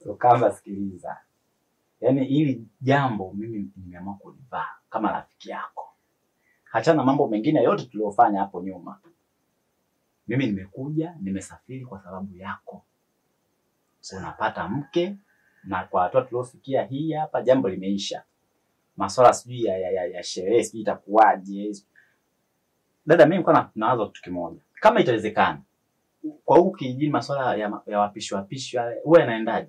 Kama sikiliza, yaani hili jambo mimi nimeamua kulivaa kama rafiki yako, hachana na mambo mengine yote tuliyofanya hapo nyuma. Mimi nimekuja, nimesafiri kwa sababu yako. Unapata mke na kwa hatua tuliofikia hii hapa, jambo limeisha. Maswala sijui ya, ya, ya, ya sherehe sijui itakuwaje. Dada, mimi nilikuwa na- nawaza kitu kimoja, kama itawezekana kwa huku kijijini, maswala ya, ya wapishi wapishi yale huwa yanaendaje?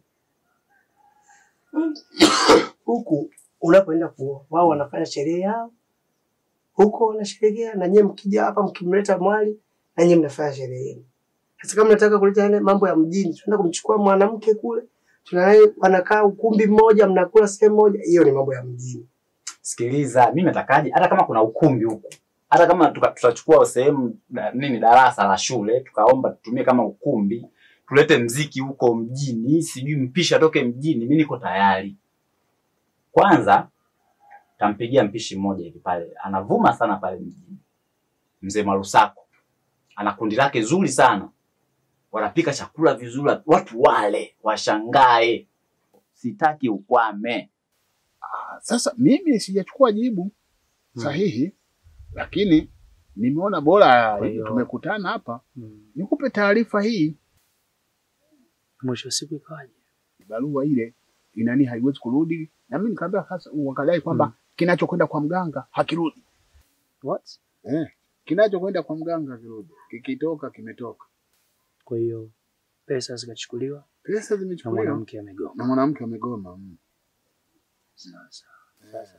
Huku unapoenda kuoa, wao wanafanya sherehe yao huko, wanasherehekea na nyie mkija hapa mkimleta mwali na nyie mnafanya sherehe yenu. Sasa kama nataka kuleta yale mambo ya mjini, tunaenda kumchukua mwanamke kule, tunaye wanakaa ukumbi mmoja, mnakula sehemu moja, hiyo ni mambo ya mjini. Sikiliza, mimi natakaje, hata kama kuna ukumbi huko, hata kama tuka- tutachukua sehemu da- nini, darasa la shule, tukaomba tutumie kama ukumbi, tulete mziki huko mjini, sijui mpishi atoke mjini, mimi niko tayari. Kwanza tampigia mpishi mmoja hivi pale, anavuma sana pale mjini, mzee Marusako, ana kundi lake zuri sana, wanapika chakula vizuri, watu wale washangae. Sitaki ukwame. Sasa mimi sijachukua jibu sahihi, lakini nimeona bora Kwa hivi hiyo- tumekutana hapa Mm. nikupe taarifa hii. Mwisho wa siku ikawaje? Barua ile inani haiwezi kurudi, na mimi nikamwambia sasa, wakadai kwamba Mm. kinachokwenda kwa mganga hakirudi. What? Eh, kinachokwenda kwa mganga hakirudi, kikitoka kimetoka. Kwa hiyo pesa zikachukuliwa Pesa na zimechukuliwa mwanamke amegoma. na mwanamke amegoma. mm. Sasa sasa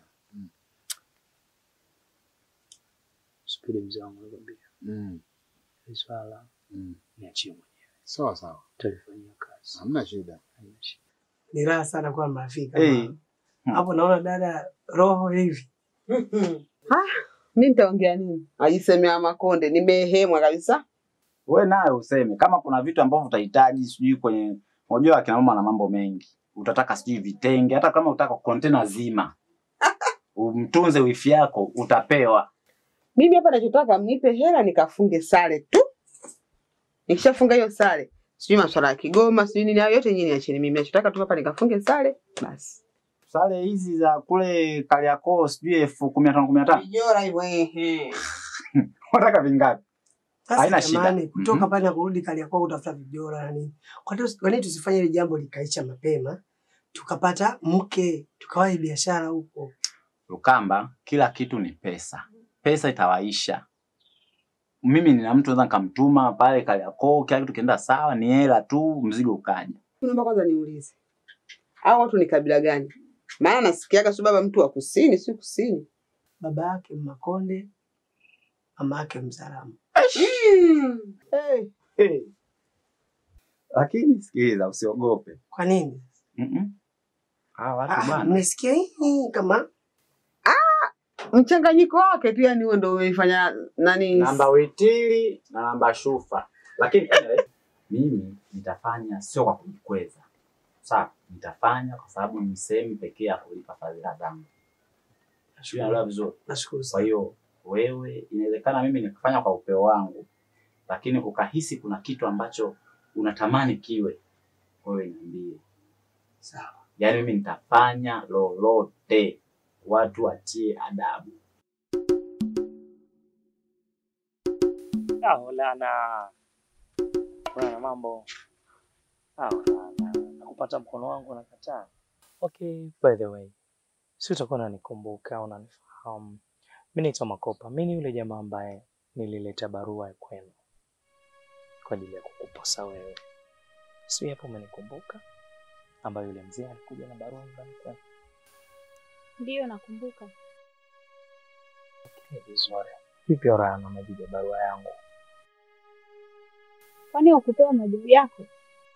subiri mzee wangu nakwambia, Mm. hili swala Mm. niachie mwenyewe, Sawa sawa, talifanyia kazi, hamna shida. haina shida. Ni raha sana kuwa marafiki kama Hey. hao. hapo. Naona dada roho hivi Mi nitaongea nini? Ajisemea Makonde, nimehemwa kabisa. we naye useme kama kuna vitu ambavyo utahitaji sijui kwenye unajua akina mama na mambo mengi utataka sijui vitenge hata kama utaka kontena zima umtunze wifi yako utapewa Mimi hapa nachotaka mnipe hela nikafunge sare tu. Nikishafunga hiyo sare, sijui maswala ya Kigoma, sijui nini, hayo yote nyinyi niacheni mimi. Nachotaka tu hapa nikafunge sare basi. sare hizi za kule Kariakoo sijui elfu kumi na tano kumi na tano Vijora hivyo ehe. unataka vingapi Haina sasa. shida. Jamani, kutoka Mhm. pale na kurudi Kariakoo kutafuta vijora na nini, kwa nini kwa nini tusifanye ile jambo likaisha mapema, tukapata mke, tukawahi biashara huko. Lukamba kila kitu ni pesa pesa itawaisha mimi nina mtu naweza nikamtuma pale Kariakoo kila kitu kienda sawa ni hela tu mzigo ukaja Naomba kwanza niulize. Hao watu ni kabila gani? Maana nasikiaga si baba mtu wa kusini, si kusini. Baba yake Makonde, mama yake Mzaramo. Mm. Hey, hey. lakini sikiliza usiogope kwa nini? Mm-mm. Hawa watu Ah, bwana Mmesikia hii kama Mchanganyiko wake tu yani huo ndio umeifanya nani? namba witili na namba shufa, lakini anyway, mimi nitafanya sio kwa kujikweza, sawa? Nitafanya kwa sababu ni sehemu pekee ya kulipa fadhila zangu. Sio, naelewa vizuri. nashukuru Kwa sana. hiyo wewe, inawezekana mimi nikafanya kwa upeo wangu, lakini ukahisi kuna kitu ambacho unatamani kiwe, wewe niambie. Sawa. Yaani mimi nitafanya lolote, watu watie adabu. Ah, Olana. Kuna mambo. Ah, Olana. Nakupata mkono wangu unakataa. Okay, by the way. Si utakuwa unanikumbuka, unanifahamu. Mimi naitwa Makopa. Mimi ni yule jamaa ambaye nilileta barua ya kwenu kwa ajili ya kukuposa wewe. Si hapo umenikumbuka? Ambayo yule mzee alikuja na barua nyumbani kwenu. Ndiyo, nakumbuka. Okay, vizuri. Vipi Orana, majibu ya barua yangu? Kwani ukupewa majibu yako?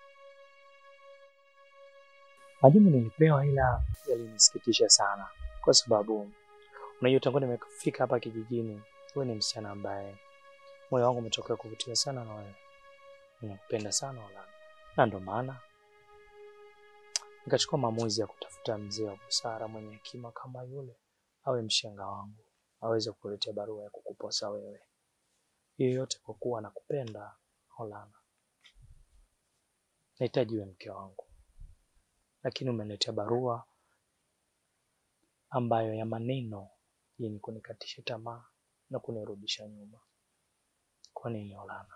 Majibu nilipewa ila yalinisikitisha sana, kwa sababu unajua, tangu nimefika hapa kijijini, wewe ni msichana ambaye moyo wangu umetokea kuvutiwa sana na wewe, ninakupenda sana Olana, na ndo maana nikachukua maamuzi ya kutafuta mzee wa busara mwenye hekima kama yule, awe mshenga wangu, aweze kukuletea barua ya kukuposa wewe. Hiyo yote kwa kuwa nakupenda Olana, nahitaji uwe mke wangu. lakini umeniletea barua ambayo ya maneno yenye kunikatisha tamaa na kunirudisha nyuma. Kwa nini Olana?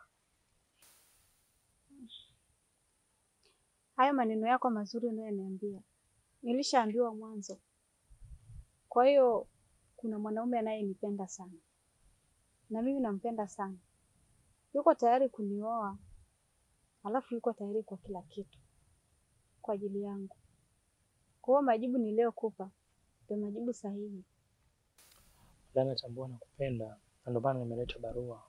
Hayo maneno yako mazuri unayoniambia nilishaambiwa mwanzo. Kwa hiyo kuna mwanaume anayenipenda sana na mimi nampenda sana, yuko tayari kunioa, alafu yuko tayari kwa kila kitu kwa ajili yangu. Kwa hiyo majibu niliyokupa ndio majibu sahihi. Olana, tambua nakupenda na ndio maana nimeleta barua.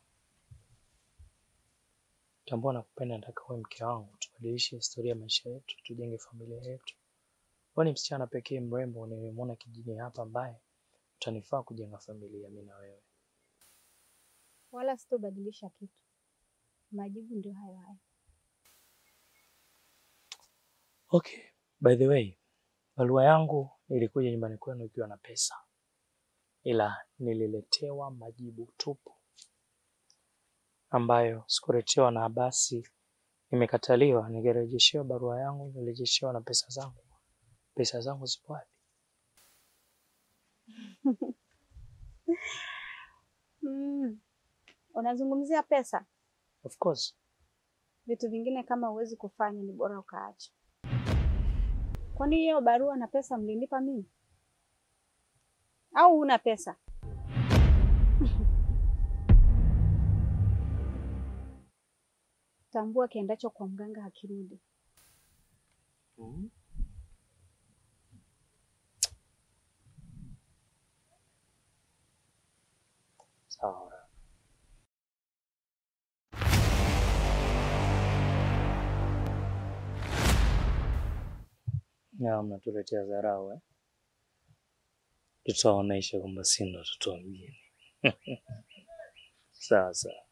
Tambua nakupenda, nataka uwe mke wangu, tubadilishe historia ya maisha yetu, tujenge familia yetu. Wewe ni msichana pekee mrembo nimemwona kijijini hapa ambaye utanifaa kujenga familia mimi na wewe. Wala sitobadilisha kitu, majibu ndio hayo hayo. Okay, by the way, barua yangu ilikuja nyumbani kwenu ikiwa na pesa, ila nililetewa majibu tupu ambayo sikuletewa na basi nimekataliwa. Ningerejeshewa barua yangu, nirejeshewa na pesa zangu. Pesa zangu zipo wapi? Mm. Unazungumzia pesa? Of course. Vitu vingine kama huwezi kufanya ni bora ukaacha. Kwani hiyo barua na pesa mlinipa mimi au una pesa? Tambua kiendacho kwa mganga hakirudi. Sawa. Na mnatuletea dharau eh? Tutaonesha kwamba si ndo watoto wa mjini. Sawa sawa.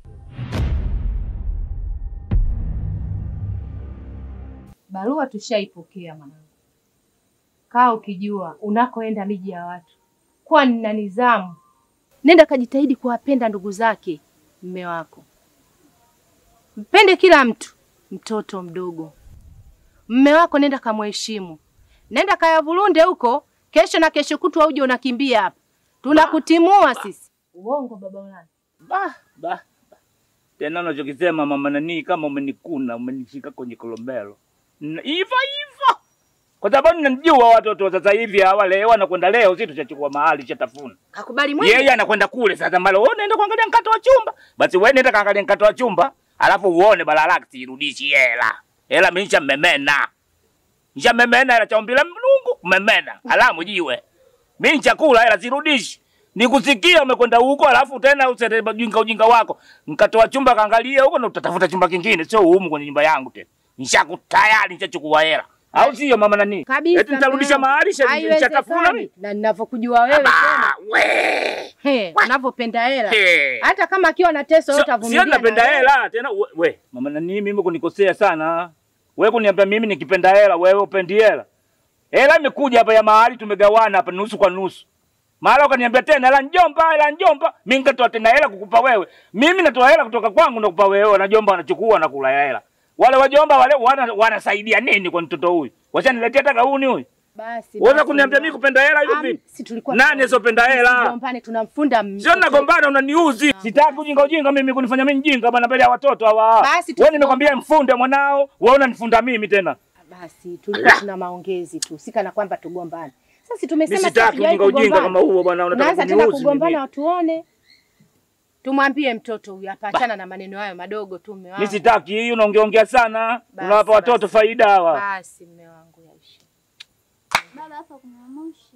Barua tushaipokea mwanangu. Kaa ukijua unakoenda miji ya watu, kuwa nina nidhamu. Nenda kajitahidi kuwapenda ndugu zake mme wako, mpende kila mtu, mtoto mdogo. Mme wako nenda kamheshimu, nenda kayavulunde huko, kesho na kesho kutwa uje unakimbia hapa, tunakutimua sisi. Uongo baba Ulana. Bah, bah, bah. Tena unachokisema mama nani, kama umenikuna umenishika kwenye kolombelo Na hivyo hivyo, kwa sababu ninajua watoto wa sasa hivi hawa leo wanakwenda leo, si tushachukua mahali chatafuna. Kakubali mwenyewe. Yeye anakwenda kule sasa, mbalo wewe unaenda kuangalia mkato wa chumba, basi wewe nenda kaangalia mkato wa chumba, alafu uone balala sirudishi hela hela, mimi nishamemena nishamemena hela chaombila Mungu memena, alamu jiwe mimi chakula hela sirudishi nikusikia umekwenda huko, alafu tena usete ujinga ujinga wako, mkatoa chumba kaangalia huko na utatafuta chumba kingine, sio humu kwenye nyumba yangu tena. Nishakutayari, nishachukua hela, au sio mama nani? Kabisa. Eti nitarudisha mama. mahali sha- nishatafuna Haiwezekani. mimi. Na ninavyokujua wewe tena. Ah, we. He, unavyopenda hela. He. Hata kama akiwa na teso Sio- yote avumilia. Sio napenda na wewe. hela tena we, we mama nani mimi kunikosea sana. Wewe kuniambia mimi nikipenda hela wewe upendi hela. Hela imekuja hapa ya mahali tumegawana hapa nusu kwa nusu. Mara ukaniambia tena hela njomba, hela njomba, mimi nikatoa tena hela kukupa wewe. Mimi natoa hela kutoka kwangu na kukupa wewe, na jomba wanachukua na kula hela. Wale wajomba wale wana, wanasaidia nini kwa mtoto huyu? Washaniletea hata gauni huyu. Basi. Unaweza basi, kuniambia mama. mimi kupenda hela hiyo Am, vipi? Si tulikuwa Nani asiyopenda hela? Tugombane tunamfunda m- Sio nagombana unaniuzi. Sitaki ujinga ujinga mimi kunifanya mimi mjinga bana mbele ya watoto hawa. Basi Wewe nimekwambia mfunde mwanao, wewe unanifunda mimi tena. Basi tulikuwa tuna maongezi tu, si kana kwamba tugombane. Sasa Mimi tumesema sitaki hatujawahi ujinga ujinga kugombana. kama huo bwana unataka Unaanza tena kuniuzi kugombana mimi. watuone. Tumwambie mtoto huyu apachana na maneno hayo madogo tu mume wangu. Mimi sitaki hii unaongeongea sana. Basi, Unawapa watoto basi. faida hawa. Basi mume wangu yaisha. Baba, hapa kuna moshi.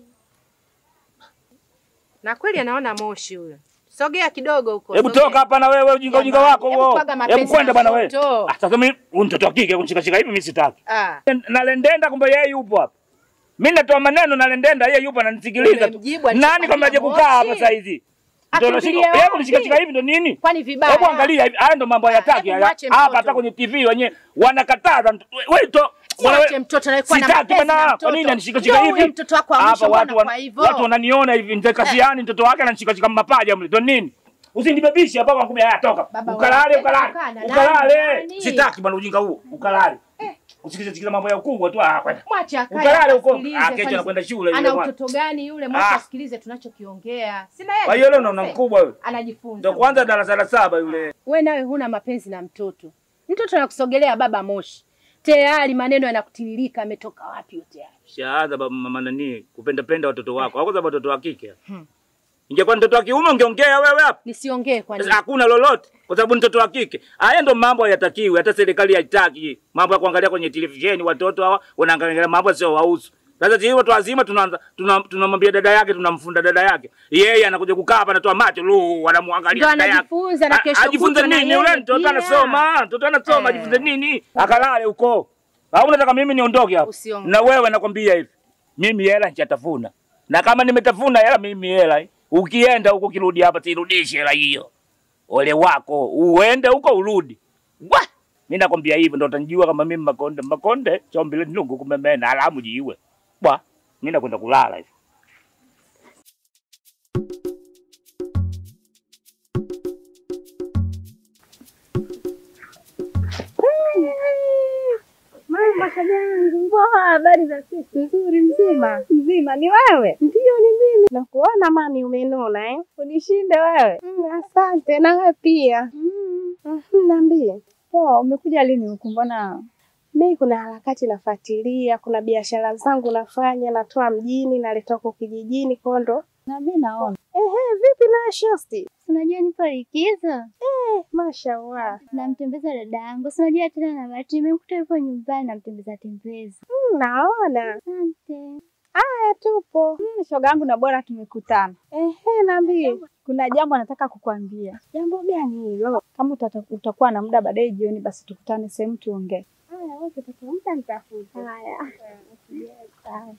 Na kweli anaona moshi huyo. Sogea kidogo huko. Hebu sogea. toka hapa na wewe ujinga ujinga Jamani, wako hebu huo. pwaga mapenzi Hebu kwenda ya bwana wewe. moto. Ah, sasa mimi huyu mtoto wa kike kunishika shika hivi mimi sitaki. Ah. Nalendenda kumbe yeye yupo hapa. Mimi natoa maneno nalendenda yeye yupo ananisikiliza tu. Umemjibu, alichokwambia Nani kwamba aje kukaa hapa moshi? sasa hizi? Ndio Akimbilie nashika. Yeye wapi? kunishika shika hivi ndo nini? Kwani vibaya? Hebu angalia hivi, haya ndo mambo hayataki hebu haya. mwache Hapa mtoto. hata kwenye TV wenyewe wanakataza mtu- we- wewe to bwana Mwache wewe- mtoto anayekuwa na Sitaki mapenzi na bwana, mtoto. kwa nini anishika Ndio shika huyo hivi? mtoto wako wa Hapa mwisho watu mbona wan- kwa hivyo? watu wananiona hivi ndio kasiani mtoto wake ananishika shika mapaja mle. Ndio nini? Usinibebishe hapa kwa kumbe haya toka. Baba, Ukalale unapenda ukalale. kukaa na nani? Ukalale. Nani? Sitaki bwana ujinga huo. Ukalale. Kusikiza sikiza mambo ya ukubwa tu ah kwenda. Mwache akae. Ukalale huko. asikilize, Ah kesho kwani anakwenda shule yule Ana bwana. utoto gani yule? Mwache Ah. asikilize tunachokiongea. Sina yeye. Kwa hiyo leo unaona mkubwa yule. Anajifunza. Ndio kwanza darasa la saba yule. We nawe huna mapenzi na mtoto. Mtoto anakusogelea baba moshi. Tayari maneno yanakutiririka ametoka wapi yote haya? Shaanza baba mama nani kupenda penda watoto wako. Hako sababu watoto wa kike. Hmm. Ingekuwa ni mtoto wa kiume ungeongea wewe hapa. Nisiongee kwa nini? Sasa hakuna lolote kwa sababu ni mtoto wa kike. Haya ndo mambo hayatakiwi, hata serikali haitaki. Mambo ya kuangalia kwenye televisheni watoto hawa wanaangalia mambo sio wahusu. Sasa sisi watu wazima tunaanza tuna- tunamwambia dada yake, tunamfunda dada yake. Yeye anakuja kukaa hapa anatoa macho, lu anamwangalia Ndo dada yake. anajifunza na A- kesho Ajifunze kutwa na nini yeye yule mtoto pia. anasoma, mtoto anasoma Eh. ajifunze nini? Akalale huko. Au unataka mimi niondoke hapa? Usiondoke. Na wewe nakwambia hivi. Mimi hela nitatafuna. Na kama nimetafuna hela mimi hela. eh. Ukienda huko kirudi hapa sirudishe hela hiyo. Ole wako, uende huko urudi. Wa! Mimi nakwambia hivyo ndo utanijua kama mimi Makonde. Makonde chombile nungu kumemena alamu jiwe. Bwa, mimi nakwenda kulala hivi. Mama kajangu, poa, habari za siku? Nzuri, mzima mzima. Ni wewe? Ndio, ni mimi. Nakuona mami, umenuna eh? Unishinde wewe. Mm, asante, na wewe pia. Mm. Mhm, Niambie. Poa, umekuja lini huku? Mbona mimi kuna harakati nafuatilia, kuna biashara zangu nafanya, natoa mjini, naleta huko kijijini kondo. Na mimi naona. Ehe, vipi na shosti? Unajua nipo likizo, Eh, mashallah. namtembeza dada yangu. Si unajua tena na bahati, nimekuta yupo nyumbani, namtembeza tembeza. Mm, naona. Asante. Haya, tupo. Mm, shoga yangu na bora tumekutana. Ehe, niambie. Kuna jambo nataka kukwambia. Jambo gani hilo? Kama utata- utakuwa na muda baadaye jioni, basi tukutane sehemu tuongee. Haya, wewe utakamta nitafute. Haya. Sawa.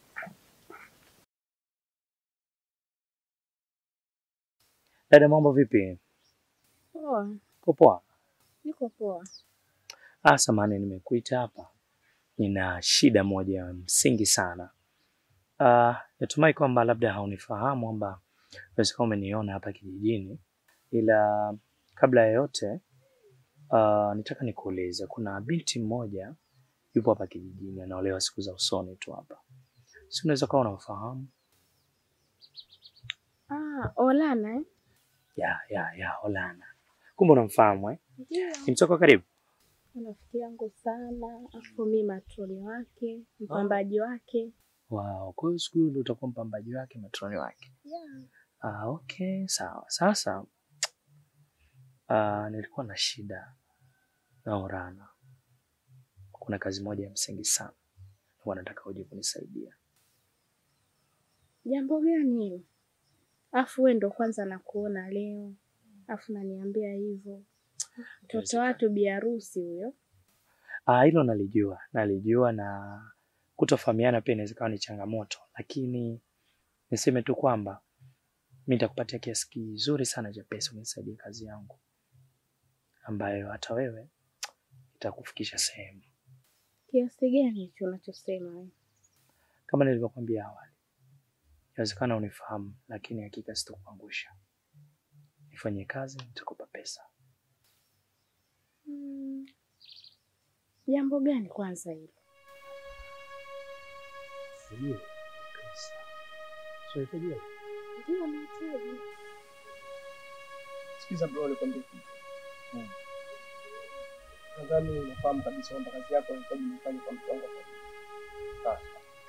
Dada, mambo vipi? Poa, Uko poa? niko poa. Ah, samahani nimekuita hapa. Nina shida moja ya msingi sana. Ah, natumai kwamba labda haunifahamu kwamba unaweza kuwa umeniona hapa kijijini, ila kabla ya yote ah, nitaka nikuulize, kuna binti mmoja yupo hapa kijijini anaolewa siku za usoni tu hapa, si unaweza kuwa unamfahamu? Ah, Olana eh? Ya, ya, ya, Olana. Kumbe unamfahamu eh? Ndio. Ni mtoka wa karibu? Rafiki yangu sana, afu mi matroni wake, mpambaji wake. Wow, kwa hiyo siku hiyo ndio utakuwa mpambaji wake, matroni wake. Yeah. Ah, okay, sawa. Sasa ah, nilikuwa na shida na Orana. Kuna kazi moja ya msingi sana, huwa nataka uje kunisaidia. Jambo gani hilo? Afu wewe ndo kwanza nakuona leo, afu naniambia hivyo. Mtoto watu bi harusi huyo. Ah, hilo nalijua, nalijua na kutofahamiana pia inaweza kuwa ni changamoto, lakini niseme tu kwamba mi nitakupatia kiasi kizuri sana cha pesa unisaidia kazi yangu ambayo hata wewe itakufikisha sehemu. Kiasi gani hicho unachosema wewe? Kama nilivyokuambia awali, inawezekana unifahamu, lakini hakika sitakuangusha. Nifanyie kazi, nitakupa pesa. Hmm. Jambo gani kwanza hilo? Sijui pesa. Sio utajua. Ndio nahitaji. Sikiza bro, nikwambie kitu. Nadhani unafahamu kabisa kwamba kazi yako inahitaji nifanye kwa mpango wa Sawa.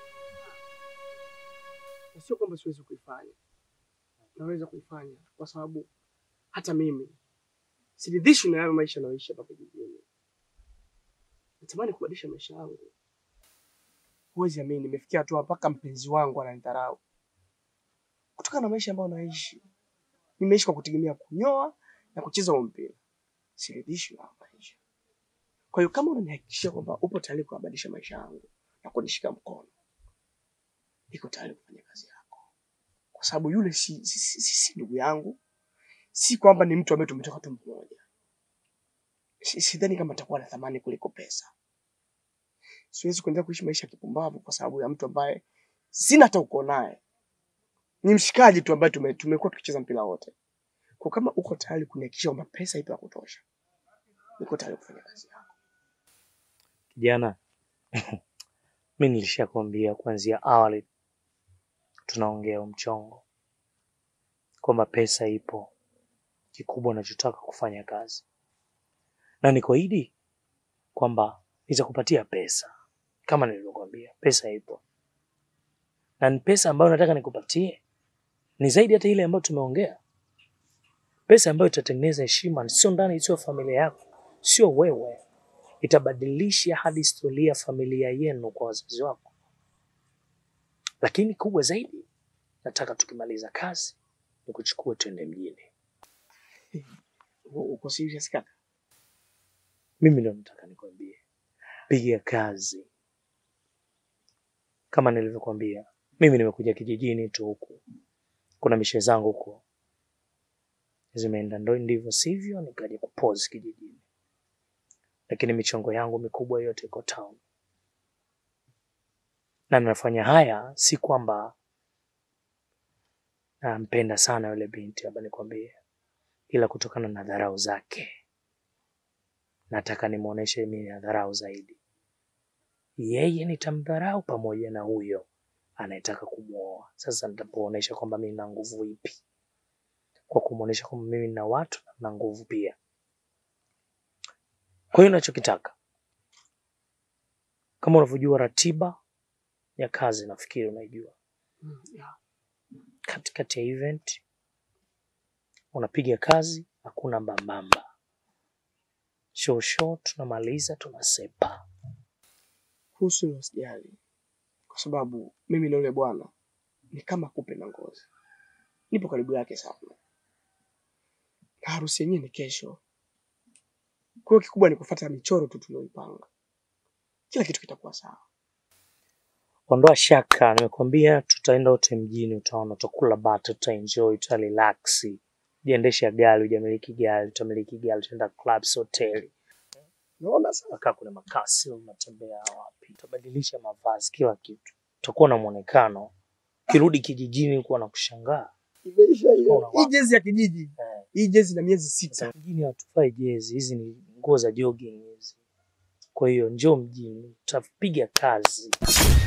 Na Sio kwamba siwezi kuifanya, naweza kuifanya kwa sababu hata mimi siridhishwi na hayo maisha nayoishi hapa kijijini. Natamani kubadilisha maisha yangu. Huwezi amini, nimefikia hatua mpaka mpenzi wangu ananidharau kutokana na maisha ambayo naishi. Nimeishi kwa kutegemea kunyoa na kucheza huo mpira, siridhishwi na hayo maisha. Kwa hiyo kama unanihakikishia kwamba upo tayari kubadilisha maisha yangu na kunishika mkono, niko tayari kufanya kazi yako, kwa sababu yule si, si, si, si, si ndugu yangu, si kwamba ni mtu ambaye tumetoka tumbo moja. Si- Sidhani kama atakuwa na thamani kuliko pesa. Siwezi kuendelea kuishi maisha ya kipumbavu kwa sababu ya mtu ambaye sina hata uko naye, ni mshikaji tu ambaye tume, tumekuwa tukicheza mpira wote. Kwa kama uko tayari kunihakikisha kwamba pesa ipo ya kutosha, niko tayari kufanya kazi yako. Kijana, Mi nilishakwambia kuanzia awali tunaongea mchongo kwamba pesa ipo, kikubwa nachotaka kufanya kazi, na nikuahidi kwamba nitakupatia pesa kama nilivyokuambia, pesa ipo na ni pesa ambayo nataka nikupatie ni zaidi hata ile ambayo tumeongea, pesa ambayo itatengeneza heshima, sio ndani, sio familia yako, sio wewe, itabadilisha hadi historia ya familia yenu kwa wazazi wako. Lakini kubwa zaidi, nataka tukimaliza kazi nikuchukue twende mjini. Uko serious kaka? Mimi ndo nataka nikwambie, piga kazi. Kama nilivyokuambia, mimi nimekuja kijijini tu huku, kuna mishe zangu huko zimeenda ndo ndivyo sivyo, nikaja kupose kijijini, lakini michongo yangu mikubwa yote iko town, na nafanya haya si kwamba nampenda sana yule binti, hapa nikwambie, ila kutokana na dharau zake nataka nimwonyeshe mimi na dharau zaidi. Yeye nitamdharau pamoja na huyo anayetaka kumwoa. Sasa nitapoonyesha kwamba mimi na nguvu ipi, kwa kumwonyesha kwamba mimi na watu na nguvu pia. Kwa hiyo nachokitaka, kama unavyojua ratiba ya kazi, nafikiri unaijua, Mm, yeah. katikati ya event unapiga kazi, hakuna mbambamba, show show, tunamaliza tunasepa. Kuhusu hilo usijali, kwa sababu mimi na yule bwana ni kama kupe na ngozi, nipo karibu yake sana, na harusi yenyewe ni kesho. Kwa hiyo kikubwa ni kufuata michoro tu tulioipanga, kila kitu kitakuwa sawa. Ondoa shaka, nimekwambia tutaenda wote mjini, utaona, utakula bata, utaenjoy, utarelax, jiendesha gari, ujamiliki gari, utamiliki gari, utaenda clubs, hoteli, Naona sasa utakaa kuna makasi, unatembea wapi, utabadilisha mavazi, kila kitu, utakuwa na muonekano. Ukirudi kijijini kuwa na kushangaa. imeisha hiyo. Unaona Hii wapi? jezi ya kijiji, Eh, hii jezi na miezi sita. Sasa mjini hatufai jezi, hizi ni nguo za jogging hizi. Kwa hiyo njoo mjini, utapiga kazi.